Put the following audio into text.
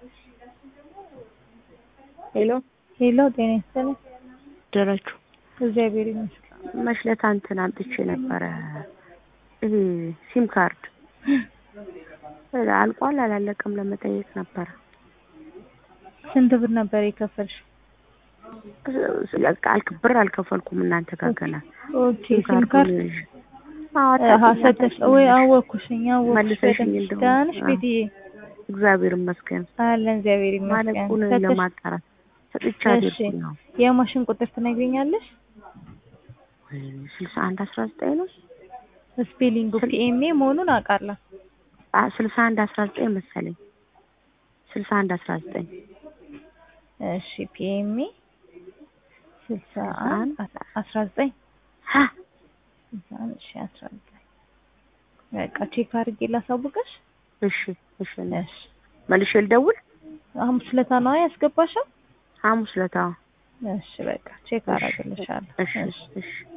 ሄሎ ሄሎ ጤና ይስጥልኝ። ደረቹ እግዚአብሔር ይመስገን። መሽለታ እንትን አምጥቼ ነበረ ይሄ ሲም ካርድ አልቋል አላለቀም ለመጠየቅ ነበረ። ስንት ብር ነበር የከፈልሽ? አልክ ብር አልከፈልኩም እናንተ ጋር ገና ኦኬ ሲም ካርድ አሀ ሰተሽ ወይ አወኩሽኝ አወኩሽ መልሰሽኝ በደንብ እንደሆነ። ደህና ነሽ አዎ። ቤትዬ? እግዚአብሔር ይመስገን አለን እግዚአብሔር ይመስገን። ማለቁን ሰተሽ ለማጣራት ሰጥቻ እሺ አድርጉ ነው የማሽን ቁጥር ትነግሪኛለሽ? ስልሳ አንድ አስራ ዘጠኝ ነው ስፔሊንጉ ፒኤምኤ መሆኑን አውቃለሁ። አ- ስልሳ አንድ አስራ ዘጠኝ መሰለኝ ስልሳ አንድ አስራ ዘጠኝ እሺ ፒኤምኤ ስልሳ አንድ አንድ አስራ ዘጠኝ ሀ ስልሳ አንድ እሺ አስራ ዘጠኝ በቃ ቼክ አድርጌ ላሳውቅሽ። እሺ እሺ እሺ መልሼ ልደውል ሐሙስ ዕለት ነዋ ያስገባሽው? ሐሙስ ዕለት አዎ እሺ በቃ ቼክ አደርግልሻለሁ። እሺ እሺ እሺ